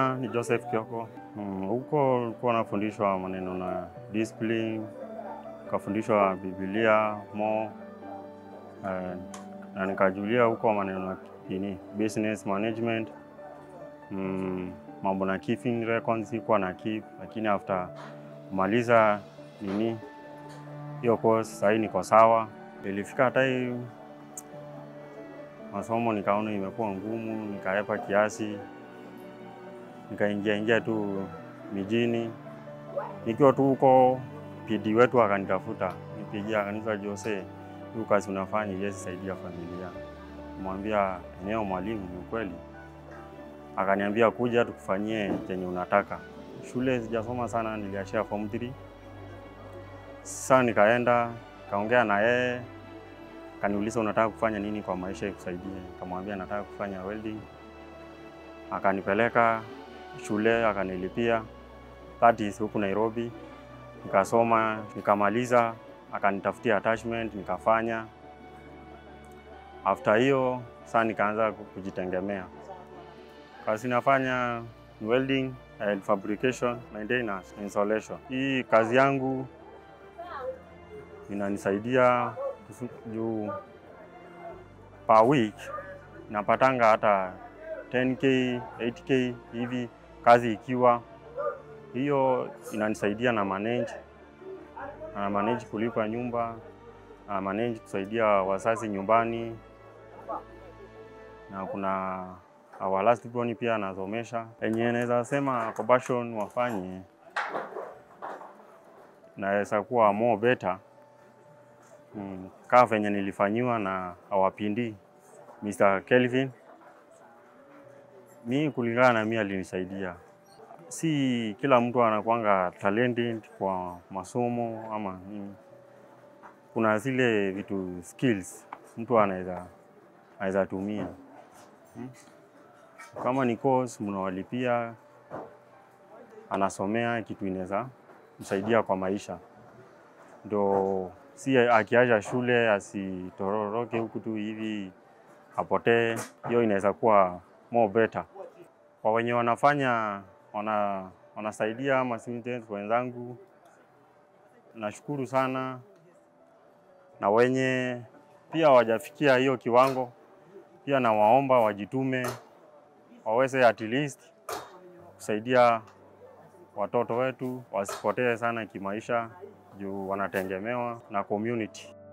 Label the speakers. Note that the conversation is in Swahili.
Speaker 1: Majina ni Joseph Kioko. Mm, huko ulikuwa nafundishwa maneno na discipline, ukafundishwa Biblia mo eh, na nikajulia huko maneno ya nini business management mm, mambo na keeping records sikuwa na keep, lakini after kumaliza nini hiyo course sahii niko sawa. Ilifika time masomo nikaona imekuwa ngumu, nikaepa kiasi, nikaingia ingia tu mijini. Nikiwa tu huko, PD wetu akanitafuta, nipigia, akaniza Jose, hiyo kazi unafanya iwezi saidia familia. Mwambia eneo mwalimu, ni ukweli. Akaniambia kuja tukufanyie chenye unataka. Shule sijasoma sana, niliachia form 3. Sasa nikaenda kaongea na yeye, akaniuliza unataka kufanya nini kwa maisha ikusaidie. Nikamwambia nataka kufanya welding. Akanipeleka shule akanilipia that is huku Nairobi, nikasoma nikamaliza, akanitafutia attachment nikafanya. After hiyo sasa nikaanza kujitegemea. Kazi nafanya ni welding and fabrication, maintenance, installation. Hii kazi yangu inanisaidia kusu- juu per week napatanga hata 10k 8k hivi kazi ikiwa hiyo inanisaidia na manage na manage kulipa nyumba na manage kusaidia wazazi nyumbani na kuna our last born pia anasomesha enye naweza sema compassion wafanye naweza kuwa more better mm, kaa venye nilifanyiwa na awapindi Mr. Kelvin mi kulingana na mi alinisaidia. Si kila mtu anakuanga talented kwa masomo ama nini. Kuna zile vitu skills mtu anaweza anaweza tumia hmm? Kama ni course mnawalipia, anasomea kitu inaweza msaidia kwa maisha, ndo si akiacha shule asitororoke huku tu hivi apotee. Hiyo inaweza kuwa more better kwa wenye wanafanya wana, wanasaidia ama students wenzangu, nashukuru sana, na wenye pia hawajafikia hiyo kiwango, pia nawaomba wajitume, waweze at least kusaidia watoto wetu wasipotee sana kimaisha, juu wanategemewa na community.